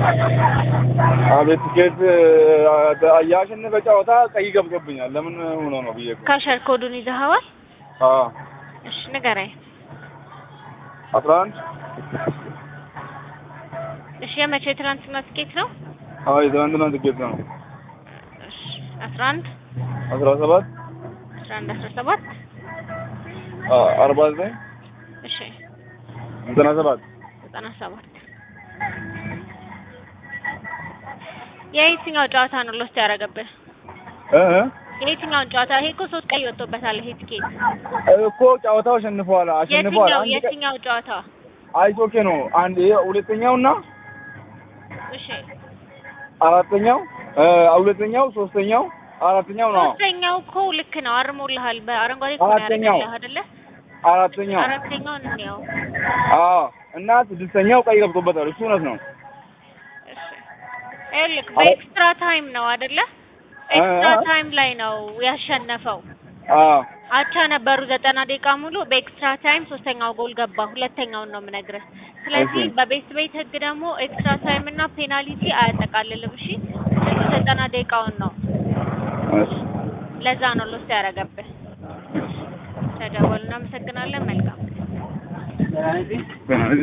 አቤት ትኬት ያሸነፈ ጨዋታ ቀይ ገብቶብኛል። ለምን ሆኖ ነው ብዬ እኮ። ካሸር ኮዱን ይዘኸዋል? አዎ እሺ ንገረኝ። አስራ አንድ እሺ የመቼ ትናንትና ትኬት ነው? አዎ የትናንትና ትኬት ነው። እሺ አስራ አንድ አስራ ሰባት አስራ አንድ አስራ ሰባት አርባ ዘጠኝ እሺ ዘጠና ሰባት ዘጠና ሰባት የየትኛው ጨዋታ ነው ሎስት ያደረገብህ? እ እ የየትኛውን ጨዋታ? ይሄ እኮ ሶስት ቀይ ወጥቶበታል። ይሄ ትኬት እኮ ጨዋታው አሸንፈዋል አሸንፈዋል። የትኛው አንድ ቀ- የትኛው ጨዋታ? አይስ ኦኬ ነው። አንድ ይሄ ሁለተኛውና እሺ አራተኛው እ ሁለተኛው ሶስተኛው አራተኛው ነው። ሶስተኛው እኮ ልክ ነው፣ አርሞልሃል። በአረንጓዴ እኮ ነው አራተኛው። ያደረገልህ አይደለ? አራተኛው አራተኛውን እንየው። አዎ እና ስድስተኛው ቀይ ገብቶበታል። እሱ እውነት ነው። እሺ ይኸውልህ በኤክስትራ ታይም ነው አይደለ? ኤክስትራ እ- እ- ታይም ላይ ነው ያሸነፈው። አዎ አቻ ነበሩ ዘጠና ደቂቃ ሙሉ። በኤክስትራ ታይም ሶስተኛው ጎል ገባ። ሁለተኛውን ነው የምነግርህ። ስለዚህ እሺ። በቤት ቤት ህግ ደግሞ ኤክስትራ ታይም እና ፔናልቲ አያጠቃልልም። እሺ ሙሉ ዘጠና ደቂቃውን ነው። እሺ ለዛ ነው ሎስ ያደረገብህ። ተደወል። እናመሰግናለን። መልካም